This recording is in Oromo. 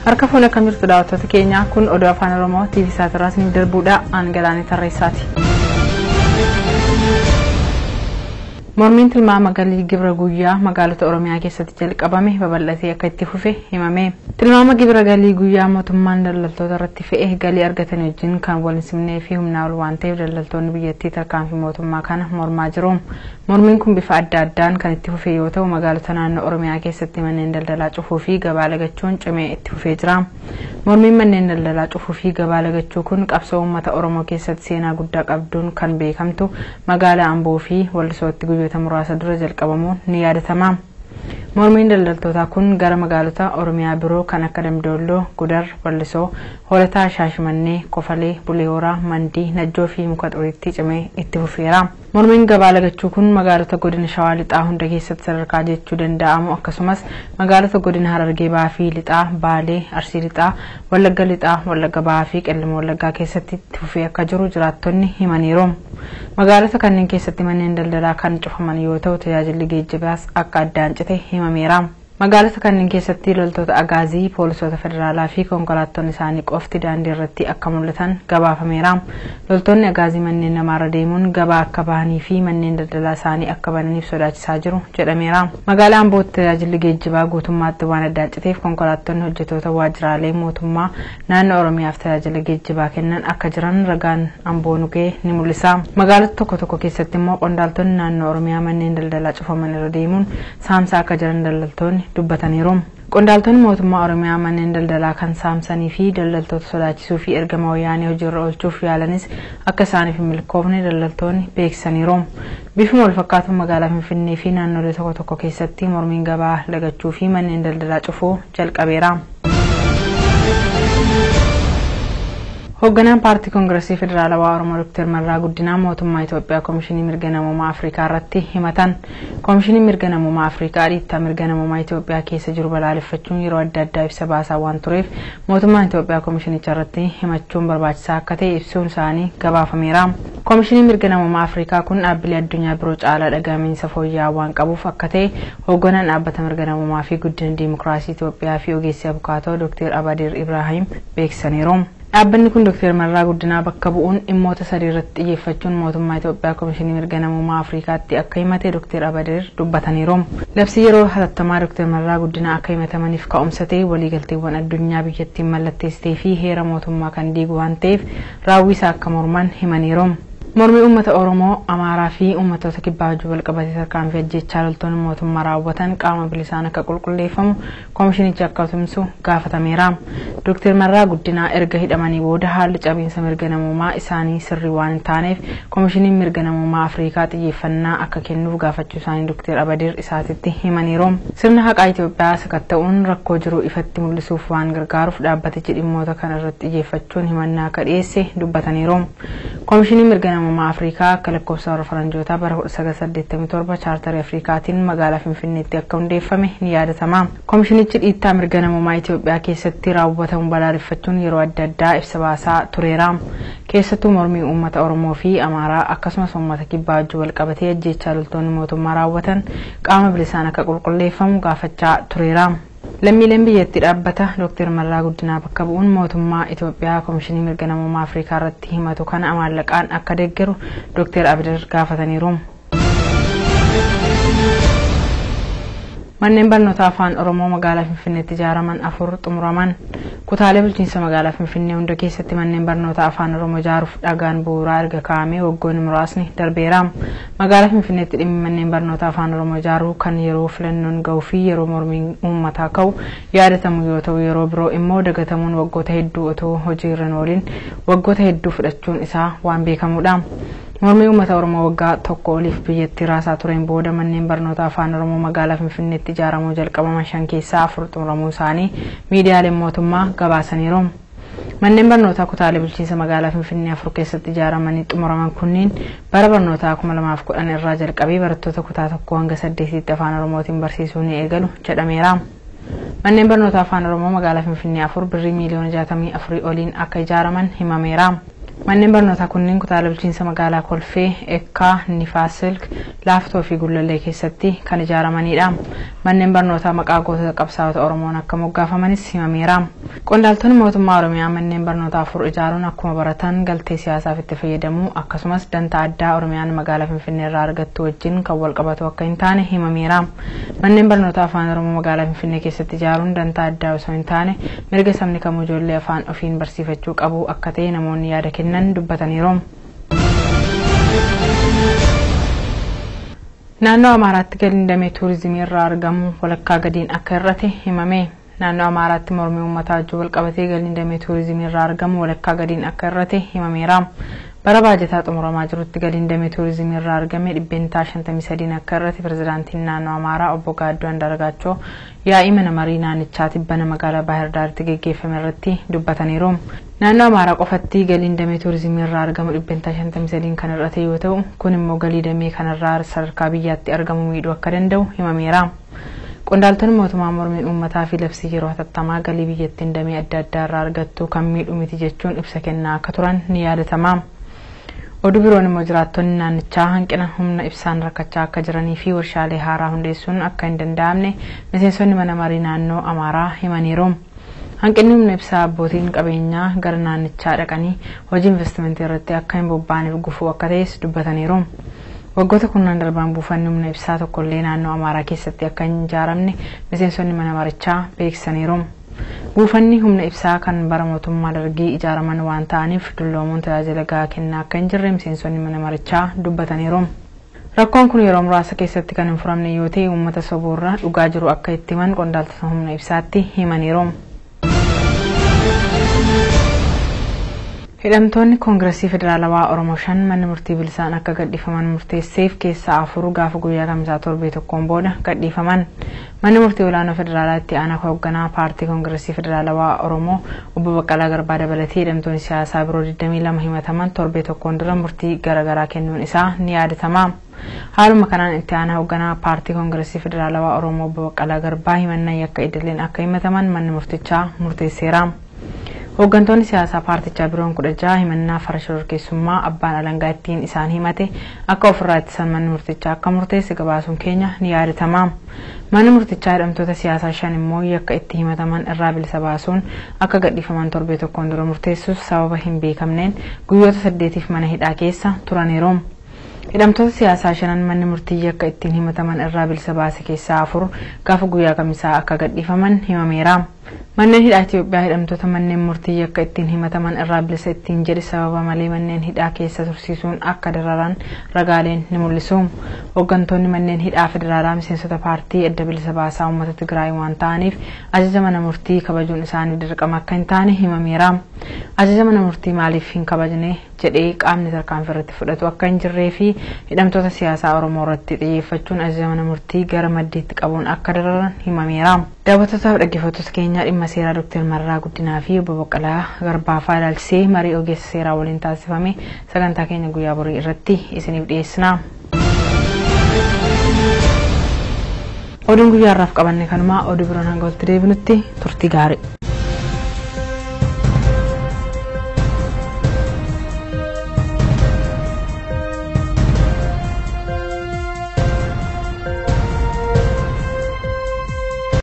Harka fuula akkam jirtu daawwattoota keenya kun oduu afaan oromoo TV isaatirraa isiniif darbuudha aan galaanii tarreessaati. Mormiin tilmaama galii gibira guyyaa magaalota Oromiyaa keessatti jalqabame babal'atee akka itti fufe himame. Tilmaama gibira galii guyyaa mootummaan daldaltoota irratti fe'e galii argatan wajjin kan wal hin simnee fi humnaa ol waan ta'eef daldaltoonni biyyattii tarkaanfii mootummaa kana mormaa jiru. Mormiin kun bifa adda addaan kan itti fufe yoo ta'u magaalota naannoo Oromiyaa keessatti manneen daldalaa cufuu fi gabaa lagachuun cimee itti fufee jira. Mormiin manneen daldalaa cufuu fi gabaa lagachuu kun qabsoo uummata Oromoo keessatti seenaa guddaa qabduun kan beekamtu magaalaa Amboo fi Wallisootti guyyoota muraasa dura jalqabamuun ni yaadatama. Mormiin daldaltootaa kun gara magaalota Oromiyaa biroo kan akka Damdoolloo, Gudar, Wallisoo, Hoolataa, Shaashimannee, Kofalee, Bulee Horaa, Mandii, Najjoo fi Muka Xuriitti cimee itti fufeera. Mormiin gabaa lagachuu kun magaalota godina Shawaa Lixaa hunda keessatti sadarkaa jechuu danda'amu akkasumas magaalota godina Harargee Bahaa fi Lixaa, Baalee, Arsii Lixaa, Wallagga Lixaa, Wallagga Bahaa fi Qellima Wallaggaa keessatti itti fufee akka jiru jiraattonni himaniiru. Magaalota kanneen keessatti manneen daldalaa kan cufaman yoo ta'u tajaajilli geejjibaas akka addaan cite himameera. Magaalota kanneen keessatti loltoota agaazii, poolisoota federaalaa fi konkolaattonni isaanii qofti daandii irratti akka mul'atan gabaafameera. Loltoonni agaazii manneen namaarra deemuun gabaa akka bahanii fi manneen daldalaa isaanii akka bananiif sodaachisaa jiru jedhameera. Magaalaa Ambootti tajaajilli geejjibaa guutummaatti waan addaan citeef konkolaattonni hojjetoota waajjiraalee mootummaa naannoo Oromiyaaf tajaajila geejjibaa kennan akka jiran ragaan Amboo nugee ni mul'isa. Magaalota tokko tokko keessatti immoo qondaaltonni naannoo Oromiyaa manneen daldalaa cufaman irra deemuun saamsaa akka jiran daldaltoonni dubbataniiru. Qondaaltonni mootummaa Oromiyaa manneen daldalaa kan saamsanii fi daldaltoota sodaachisuu fi ergama wayyaanee hojiirra oolchuuf yaalanis akka isaaniif hin milkoofne daldaltoonni beeksisaniiru. Bifuma wal fakkaatu magaalaa Finfinnee fi naannolee tokko tokko keessatti mormiin gabaa lagachuu fi manneen daldalaa cufuu jalqabeera. Hoogganaan paartii Koongiresii Federaalawaa Oromoo Dr. Marraa Guddinaa mootummaa Itoophiyaa Komishinii Mirga Namummaa Afrikaa irratti himatan. Komishiniin Mirga Namummaa Afrikaa dhiittaa mirga namummaa Itoophiyaa keessa jiru balaaleffachuun yeroo adda addaa ibsa baasaa waan tureef mootummaan Itoophiyaa komishinicha irratti himachuun barbaachisaa akka ta'e ibsuun isaanii gabaafameera. Komishiniin Mirga Namummaa Afrikaa kun dhaabbilee addunyaa biroo caalaa dhaga'amiinsa fooyya'aa waan qabuuf akka ta'e hoogganaan dhaabbata mirga namummaa fi guddina diimokiraasii Itoophiyaa fi ogeessi abukaatoo Dr. Abadir Ibrahim beeksisaniiru. Dhaabbanni kun Dr. Marraa Guddinaa bakka bu'uun dhimmoota sadii irratti xiyyeeffachuun mootummaa Itoophiyaa Komishinii Mirga Namummaa Afrikaatti akka himate Dr. Abadir dubbataniiru. Labsii yeroo hatattamaa Dr. Marraa Guddinaa akka himatamaniif ka'umsa ta'e waliigalteewwan addunyaa biyyattiin mallatteessitee fi heera mootummaa kan diigu waan ta'eef raawwii isaa akka morman himaniiru. Mormii uummata Oromoo, Amaaraa fi uummattoota kibbaa wajjin walqabatee tarkaanfii ajjechaa loltoonni mootummaa raawwatan qaama bilisaan akka qulqulleeffamu komishinichi akka tumsu gaafatameera. Dr. Marraa Guddinaa erga hidhamanii booda haalli cabiinsa mirga namummaa isaanii sirrii waan hin taaneef komishiniin mirga namummaa Afrikaa xiyyeeffannaa akka kennuuf gaafachuu isaanii Dr. Abadir isaatitti himaniiru. Sirna haqaa Itoophiyaa sakatta'uun rakkoo jiru ifatti mul'isuuf waan gargaaruuf dhaabbatichi dhimmoota kana irratti xiyyeeffachuun himannaa akka dhiyeesse dubbataniiru. Komishiniin mirga namummaa Afrikaa akka lakkoofsa warra faranjootaa bara 1987 chaartarii Afrikaatiin magaalaa Finfinneetti akka hundeeffame ni yaadatama. Komishinichi dhiittaa mirga namummaa Itoophiyaa keessatti raawwatamu balaaleffachuun yeroo adda addaa ibsa baasaa tureera. Keessattuu mormii uummata Oromoo fi Amaaraa akkasumas uummata kibbaa wajjin walqabatee ajjechaa loltoonni mootummaa raawwatan qaama bilisaan akka qulqulleeffamu gaafachaa tureera. Lammiileen biyyattii dhaabbata Dr. Marraa Guddinaa bakka bu'uun mootummaa Itoophiyaa Komishinii Mirga Namummaa Afrikaa irratti himatu kana maallaqaan akka deeggaru Dr. Abidir gaafataniiru. Manneen barnootaa afaan Oromoo magaalaa Finfinneetti ijaaraman afur xumuraman. Kutaalee bulchiinsa magaalaa Finfinnee hunda keessatti manneen barnootaa afaan Oromoo ijaaruuf dhagaan bu'uuraa erga kaa'amee waggoonni muraasni darbeera. Magaalaa Finfinneetti dhimmi manneen barnootaa afaan Oromoo ijaaruu kan yeroo filannoon gahuu fi yeroo mormiin uummataa ka'u yaadatamu yoo ta'u yeroo biroo immoo dagatamuun waggoota hedduu otoo hojii irra hin oolin waggoota hedduu fudhachuun isaa waan beekamudha. Mormii uummata Oromoo waggaa tokko oliif biyyattii raasaa tureen booda manneen barnootaa afaan Oromoo magaalaa Finfinneetti ijaaramuu jalqabaman shan keessaa afur xumuramuu isaanii miidiyaaleen mootummaa gabaasaniiru. Manneen barnootaa kutaalee bulchiinsa magaalaa Finfinnee afur keessatti ijaaramanii xumuraman kunniin bara barnootaa 2010 irraa jalqabee barattoota kutaa tokko hanga saddeetitti afaan Oromootiin barsiisuu ni eegalu jedhameera. Manneen barnootaa afaan Oromoo magaalaa Finfinnee afur birrii miiliyoona 64 oliin akka ijaaraman himameera. Manneen barnootaa kunneen kutaalee bulchiinsa magaalaa Kolfee, Ekkaa, Nifaasilk, laaftoo fi gullallee keessatti kan ijaaramanidha. Manneen barnootaa maqaa gootota qabsaa'ota Oromoon akka moggaafamanis himameera. Qondaaltonni mootummaa Oromiyaa manneen barnootaa afur ijaaruun akkuma baratan galtee siyaasaaf itti fayyadamuu akkasumas dantaa addaa Oromiyaan magaalaa Finfinnee irraa argattu wajjin kan wal qabatu akka hin taane himameera. Manneen barnootaa afaan Oromoo magaalaa Finfinnee keessatti ijaaruun dantaa addaa osoo hin taane mirga sabni kamuu ijoollee afaan ofiin barsiifachuu qabu akka ta'e namoonni yaada kennan dubbataniiru. Naannoo Amaaraatti galiin damee tuurizimii irraa argamu walakkaa gadiin akka hir'ate himame. Naannoo Amaaraatti mormii uummataa wajjin wal qabatee galiin damee tuurizimii irraa argamu walakkaa gadiin akka hir'ate himameera. Bara baajataa xumuramaa jirutti galiin damee tuurizimii irraa argame dhibbeentaa 53 akka hir'ate pirezidaantiin naannoo Amaaraa obbo Gaaddoo Andargaachoo yaa'ii mana marii naannichaa tibbana magaalaa Baahir Daaritti geggeeffame irratti dubbataniiru. Naannoo Amaaraa qofatti galiin damee tuurizimii irraa argamu dhibbeentaa 53 kan hir'ate yoo ta'u kun immoo galii damee kanarraa sadarkaa biyyaatti argamu miidhuu akka danda'u himameera. Qondaaltonni mootummaa mormiin uummataa fi labsii yeroo hatattamaa galii biyyattiin damee adda addaa irraa argattu kan miidhu miti jechuun ibsa kennaa akka turan ni yaadatama. Oduu biroon immoo jiraattonni naannichaa hanqina humna ibsaan rakkachaa akka jiranii fi warshaalee haaraa hundeessuun akka hin danda'amne miseensonni mana marii naannoo Amaaraa himaniiru. Hanqinni humna ibsaa abbootiin qabeenyaa gara naannichaa dhaqanii hojii investimentii irratti akka hin bobbaaneef gufuu akka ta'es dubbataniiru. Waggoota kurnan darban buufanni humna ibsaa tokkollee naannoo Amaaraa keessatti akka hin ijaaramne miseensonni mana marichaa beeksisaniiru. Buufanni humna ibsaa kan bara mootummaa dargii ijaaraman waan ta'aniif dulloomuun tajaajila gahaa kennaa akka hin jirre miseensonni mana marichaa dubbataniiru. Rakkoon kun yeroo muraasa keessatti kan hin furamne yoo ta'e uummata soboorra dhugaa jiru akka itti himan qondaaltota humna ibsaatti himaniiru. Hidhamtoonni Koongiresii Federaalawaa Oromoo shan manni murtii bilisaan akka gadhiifaman murteesseef keessaa afur gaafa guyyaa kamisaa torbee tokkoon booda gadhiifaman. Manni murtii olaanoo federaalaa itti aanaa hoogganaa paartii Koongiresii Federaalawaa Oromoo obbo Baqqalaa Garbaa dabalatee hidhamtoonni siyaasaa biroo 22 himataman torbee tokkoon dura murtii garaagaraa kennuun isaa ni yaadatama. Haaluma kanaan itti aanaa hoogganaa paartii Koongiresii Federaalawaa Oromoo obbo Baqqalaa Garbaa himannaa yakka idileen akka himataman manni murtichaa murteesseera. Hooggantoonni siyaasaa paartichaa biroon kudha jaha himannaa farra shororkeessummaa abbaan alangaa ittiin isaan himate akka ofirraa ittisan manni murtichaa akka murteesse gabaasuun keenya ni yaadatama. Manni murtichaa hidhamtoota siyaasaa shan immoo yakka itti himataman irraa bilisa baasuun akka gadhiifaman torbee tokkoon dura murteessuus sababa hin beekamneen guyyoota saddeetiif mana hidhaa keessa turaniiru. Hidhamtoota siyaasaa shanan manni murtii yakka ittiin himataman irraa bilisa baase keessaa afur gaafa guyyaa kamisaa akka gadhiifaman himameera. Manneen hidhaa Itoophiyaa hidhamtoota manneen murtii yakka ittiin himataman irraa bilisa ittiin jedhe sababa malee manneen hidhaa keessa tursiisuun akka dararan ragaaleen ni mul'isu. Hooggantoonni manneen hidhaa federaalaa miseensota paartii adda bilisa baasaa uummata Tigraay waan ta'aniif ajaja mana murtii kabajuun isaanii dirqama akka hin taane himameera. Ajaja mana murtii maaliif hin kabajne jedhee qaamni tarkaanfii irratti fudhatu akka hin jirree fi hidhamtoota siyaasaa Oromoo irratti xiyyeeffachuun ajaja mana murtii gara maddiitti qabuun akka dararan himameera. Daawwattootaaf dhaggeeffattoota keenya dhimma seeraa Dr. Marraa Guddinaa fi obbo Baqqalaa Garbaafaa ilaalchisee marii ogeessa seeraa waliin taasifame sagantaa keenya guyyaa borii irratti isiniif dhiyeessina. Oduun guyyaa irraaf qabanne kanumaa oduu biroon hanga walitti deebinutti turtii gaarii.